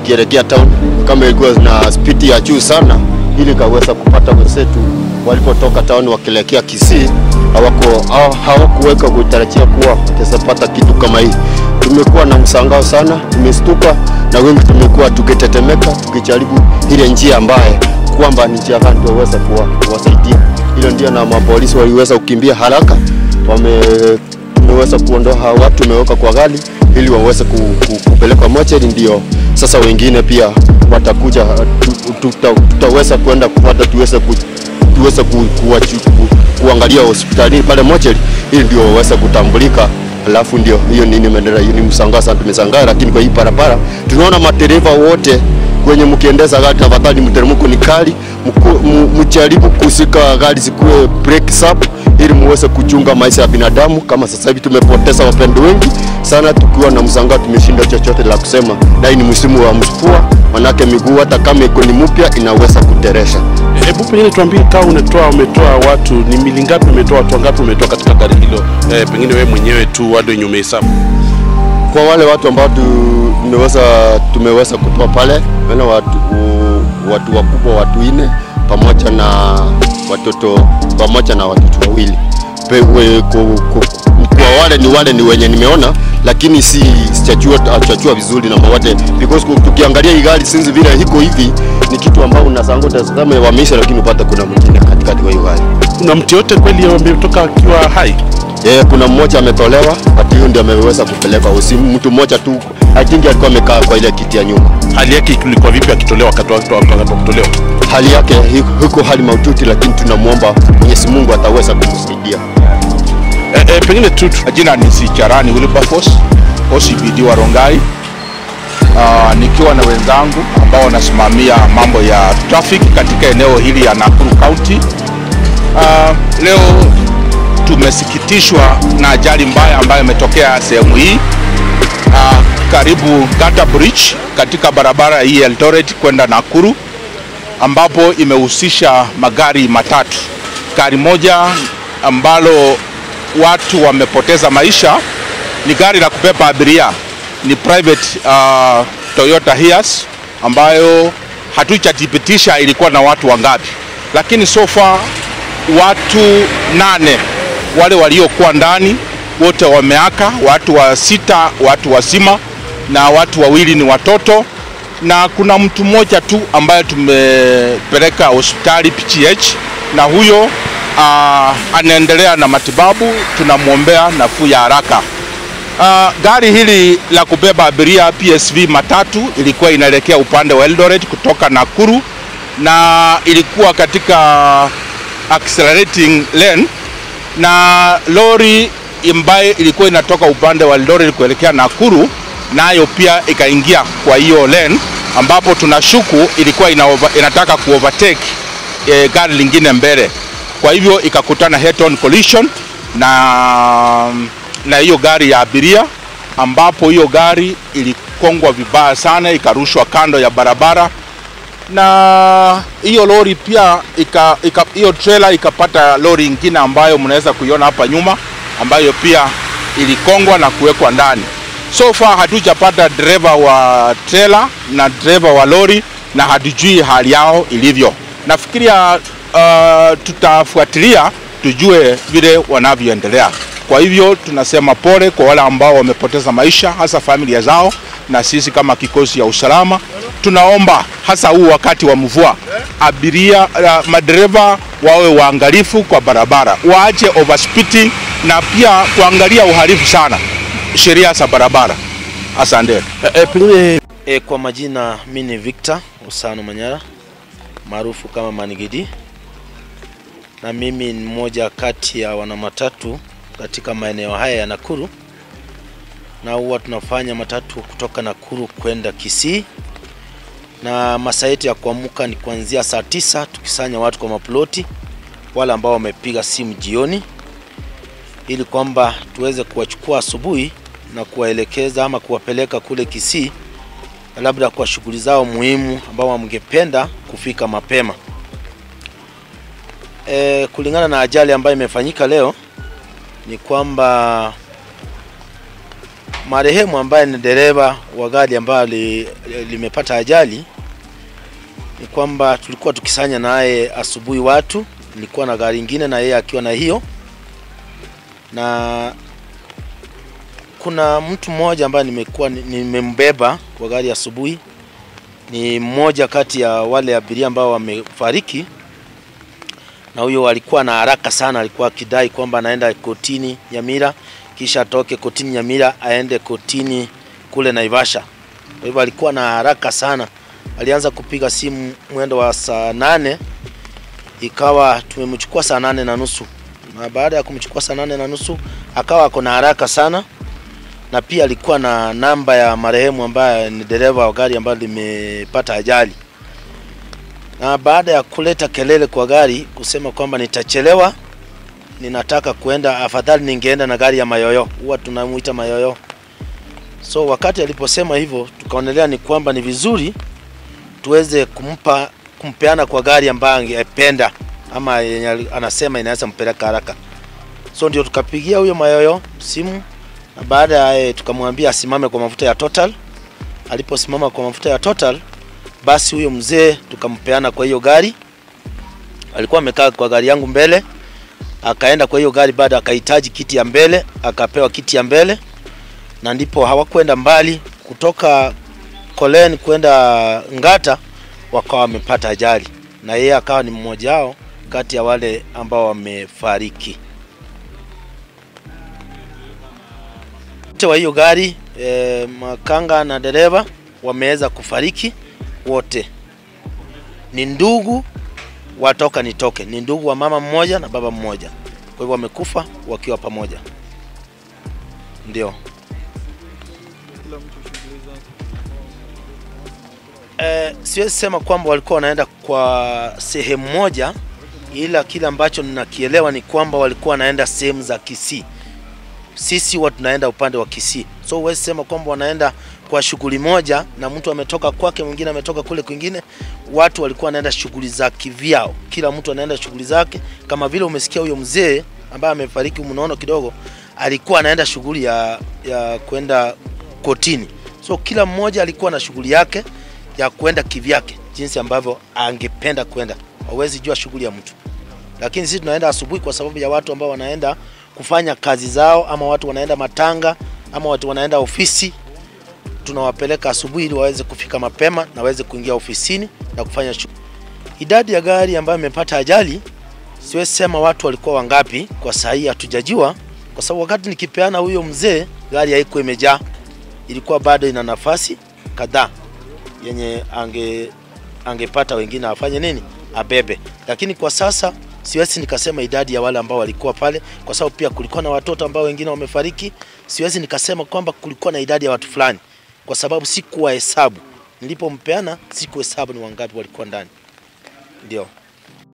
zikielekea town, kama ilikuwa na spidi ya juu sana, ili kaweza kupata wenzetu walipotoka town wakielekea Kisii, hawako hawa- hawakuweka kutarajia kuwa watapata kitu kama hii. Tumekuwa na msangao sana, tumestuka na wengi tumekuwa tukitetemeka, tukijaribu ile njia ambaye kwamba ni njia gani tuweza kuwa- kuwasaidia. Hilo ndio na mapolisi waliweza kukimbia haraka, wame tumeweza kuondoa hawa watu, tumeweka kwa gari ili waweze ku, ku, kupelekwa mochari. Ndio sasa wengine pia watakuja, tu- tuta, tutaweza kwenda kupata tuweze ku, tuweze ku, kuwachu- ku, kuangalia hospitalini pale mochari, ili ndio waweze kutambulika. Alafu ndio hiyo nini imeendelea. Hiyo ni msangao sana, tumeshangaa. Lakini kwa hii barabara tunaona madereva wote kwenye mkiendeza gari, tafadhali mteremko ni kali, mku- mu- mjaribu kusika gari zikuwe break up ili muweze kuchunga maisha ya binadamu. Kama sasa hivi tumepoteza wapendo wengi sana, tukiwa na msangao, tumeshinda chochote la kusema, na hii ni msimu wa mvua, manake miguu hata kama iko ni mpya inaweza kuteresha. Hebu pengine tuambie, kama unatoa umetoa watu ni mili ngapi, umetoa watu wangapi umetoa katika gari hilo? Eh, pengine wewe mwenyewe tu wado wenye umehesabu. kwa wale watu ambao tu- tumeweza tumeweza kutoa pale wale watu, u- watu wakubwa watu nne pamoja na watoto pamoja na watoto wawili Pe- we- ku- ku- kwa wale ni wale ni wenye nimeona lakini si sijajua sijajua vizuri na wote because ku- tukiangalia hii gari sinzi vile iko hivi ni kitu ambao unasanga utazame wameisha lakini upata kuna mwingine katikati kwa hiyo gari Kuna mtu yote kweli ametoka akiwa hai? Eh, kuna mmoja ametolewa, ati huyo ndio ameweza kupeleka usi. Mtu mmoja tu I think alikuwa amekaa kwa ile kiti ya nyuma. Hali yake ilikuwa vipi akitolewa wakati wa wakati wa kutolewa? Hali yake hi- iko hali mahututi, lakini tunamwomba Mwenyezi Mungu ataweza kumsaidia. Eh, eh, pengine tu tu- Jina ni Sicharani Wilberforce, OCPD wa Rongai. Uh, nikiwa na wenzangu ambao wanasimamia mambo ya traffic katika eneo hili ya Nakuru County. Uh, leo tumesikitishwa na ajali mbaya ambayo imetokea sehemu hii uh, karibu Gata Bridge katika barabara hii ya Eldoret kwenda Nakuru ambapo imehusisha magari matatu. Gari moja ambalo watu wamepoteza maisha ni gari la kubeba abiria, ni private uh, Toyota Hiace ambayo hatujathibitisha ilikuwa na watu wangapi, lakini so far watu nane wale waliokuwa ndani wote wameaka, watu wa sita watu wazima na watu wawili ni watoto na kuna mtu mmoja tu ambaye tumepeleka hospitali PGH na huyo uh, anaendelea na matibabu, tunamwombea nafuu ya haraka. Uh, gari hili la kubeba abiria PSV matatu ilikuwa inaelekea upande wa Eldoret kutoka Nakuru na ilikuwa katika accelerating lane na lori ambaye ilikuwa inatoka upande wa Eldoret kuelekea Nakuru nayo pia ikaingia kwa hiyo lane ambapo tunashuku ilikuwa ina over, inataka kuovertake e, gari lingine mbele, kwa hivyo ikakutana head on collision na na hiyo gari ya abiria, ambapo hiyo gari ilikongwa vibaya sana, ikarushwa kando ya barabara na hiyo lori pia ika, ika, hiyo trailer ikapata lori ingine ambayo mnaweza kuiona hapa nyuma ambayo pia ilikongwa na kuwekwa ndani. So far hatujapata dereva wa trailer na dereva wa lori na hatujui hali yao ilivyo. Nafikiria uh, tutafuatilia tujue vile wanavyoendelea. Kwa hivyo tunasema pole kwa wale ambao wamepoteza maisha, hasa familia zao, na sisi kama kikosi ya usalama tunaomba hasa huu wakati wa mvua, abiria uh, madereva wawe waangalifu kwa barabara, waache overspeeding na pia kuangalia uhalifu sana sheria za barabara. Asante. eh, eh, pengine E, kwa majina mi ni Victor Usano Manyara maarufu kama Manigidi, na mimi ni mmoja kati ya wanamatatu katika maeneo haya ya Nakuru, na huwa tunafanya matatu kutoka Nakuru kwenda Kisii, na masaa yetu ya kuamka ni kuanzia saa tisa tukisanya watu kwa maploti, wale ambao wamepiga simu jioni, ili kwamba tuweze kuwachukua asubuhi na kuwaelekeza ama kuwapeleka kule Kisii labda kwa shughuli zao muhimu ambao wamngependa kufika mapema. E, kulingana na ajali ambayo imefanyika leo ni kwamba marehemu ambaye ni dereva wa gari ambayo li, limepata ajali ni kwamba tulikuwa tukisanya naye asubuhi watu, nilikuwa na gari ingine na yeye akiwa na hiyo, na kuna mtu mmoja ambaye nimekuwa nimembeba kwa gari asubuhi, ni mmoja kati ya wale abiria ambao wamefariki, na huyo alikuwa na haraka sana, alikuwa akidai kwamba anaenda kotini Nyamira, kisha atoke kotini Nyamira aende kotini kule Naivasha. Kwa hivyo alikuwa na haraka sana, alianza kupiga simu mwendo wa saa nane ikawa tumemchukua saa nane na nusu na baada ya kumchukua saa nane na nusu akawa ako na haraka sana, na pia alikuwa na namba ya marehemu ambaye ni dereva wa gari ambayo limepata ajali. Na baada ya kuleta kelele kwa gari kusema kwamba nitachelewa, ninataka kuenda, afadhali ningeenda na gari ya Mayoyo, huwa tunamuita Mayoyo. So wakati aliposema hivyo, tukaonelea ni kwamba ni vizuri tuweze kumpa kumpeana kwa gari ambayo angependa ama yenye anasema inaweza mpeleka haraka. So ndio tukapigia huyo Mayoyo simu na baada ya tukamwambia asimame kwa mafuta ya Total. Aliposimama kwa mafuta ya Total, basi huyo mzee tukampeana kwa hiyo gari. Alikuwa amekaa kwa gari yangu mbele, akaenda kwa hiyo gari, baada akahitaji kiti ya mbele, akapewa kiti ya mbele, na ndipo hawakwenda mbali kutoka Kolen kwenda Ngata, wakawa wamepata ajali, na yeye akawa ni mmoja wao kati ya wale ambao wamefariki. Wote wa hiyo gari e, makanga na dereva wameweza kufariki wote, ni ndugu watoka nitoke, ni ndugu wa mama mmoja na baba mmoja, kwa hivyo wamekufa wakiwa pamoja, ndio. E, siwezi sema kwamba walikuwa wanaenda kwa sehemu moja, ila kile ambacho ninakielewa ni kwamba walikuwa wanaenda sehemu za Kisii. Sisi huwa tunaenda upande wa Kisii, so huwezi sema kwamba wanaenda kwa shughuli moja na mtu ametoka kwake, mwingine ametoka kule kwingine. Watu walikuwa wanaenda shughuli za kivyao, kila mtu anaenda shughuli zake, kama vile umesikia huyo mzee ambaye amefariki mnono kidogo, alikuwa anaenda shughuli ya, ya kwenda kotini. So kila mmoja alikuwa na shughuli yake ya kwenda kivyake, jinsi ambavyo angependa kwenda. Hawezi jua shughuli ya mtu, lakini sisi tunaenda asubuhi kwa sababu ya watu ambao wanaenda kufanya kazi zao, ama watu wanaenda matanga, ama watu wanaenda ofisi. Tunawapeleka asubuhi ili waweze kufika mapema na waweze kuingia ofisini na kufanya shughuli. Idadi ya gari ambayo imepata ajali, siwezi sema watu walikuwa wangapi, kwa saa hii hatujajua, kwa sababu wakati nikipeana huyo mzee, gari haikuwa imejaa, ilikuwa bado ina nafasi kadhaa yenye ange angepata wengine afanye nini abebe, lakini kwa sasa siwezi nikasema idadi ya wale ambao walikuwa pale, kwa sababu pia kulikuwa na watoto ambao wengine wamefariki. Siwezi nikasema kwamba kulikuwa na idadi ya watu fulani, kwa sababu sikuwa hesabu. Nilipompeana sikuhesabu ni wangapi walikuwa ndani, ndio.